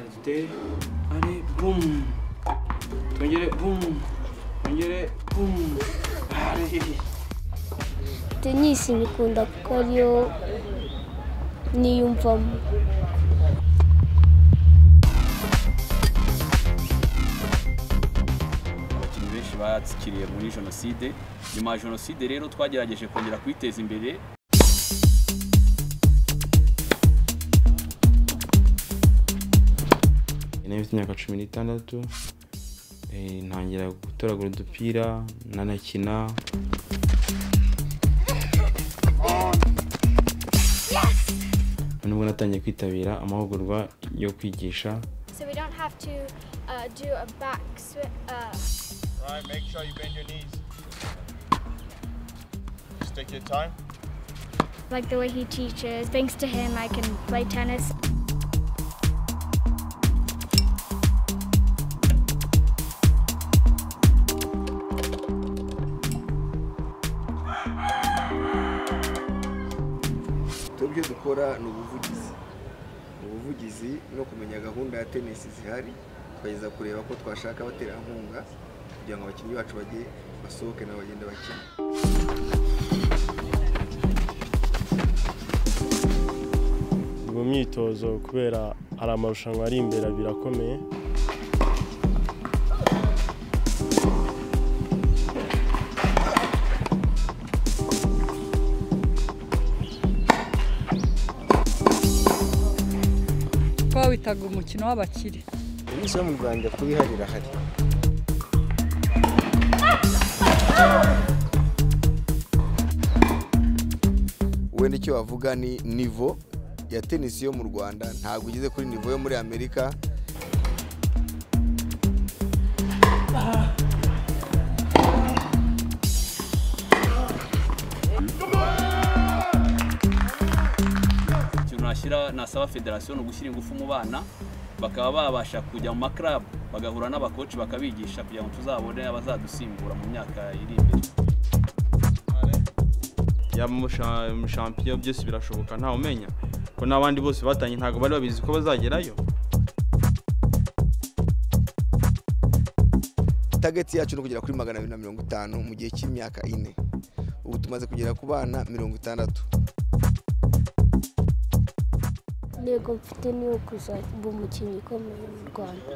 dufite ari bumu twongere bumu twongere bumu tenisi nyikunda kuko ariyo niyumvamo abakinnyi benshi batsikiriye muri jenoside nyuma ya jenoside rero twagerageje kongera kwiteza imbere nari mfite imyaka cumi n'itandatu eh, ntangira gutoragura udupira nanakina nubwo natangiye kwitabira amahugurwa yo kwigisha so we don't have to uh, do a back swi Uh, Right, make sure you bend your knees. Stick your time. like the way he teaches, thanks to him, I can play tennis. tubyo dukora ni ubuvugizi ubuvugizi no kumenya gahunda ya tenisi zihari tukageza kureba ko twashaka abaterankunga kugira ngo abakinnyi bacu bajye basohoke na bagende bakina mu myitozo kubera hari amarushanwa ari imbere abiri akomeye twawitaga umukino w'abakire tenisi yo mu rwanda kuba ihari irahari wenda icyo wavuga ni nivo ya tenisi yo mu rwanda ntabwo igeze kuri nivo yo muri amerika ikintu nashyira nasaba federasiyo ni ugushyira ingufu mu bana bakaba babasha kujya mu makarabu bagahura n'abakoci bakabigisha kugira ngo tuzabone abazadusimbura mu myaka iri imbere yaba mu shampiyo byose birashoboka ntawe umenya ko n'abandi bose batangiye ntabwo bari babizi ko bazagerayo tageti yacu ni ukugera kuri magana abiri na mirongo itanu mu gihe cy'imyaka ine ubu tumaze kugera ku bana mirongo itandatu intego mfite ni iyo kuzaba umukinnyi ukomeye mu rwanda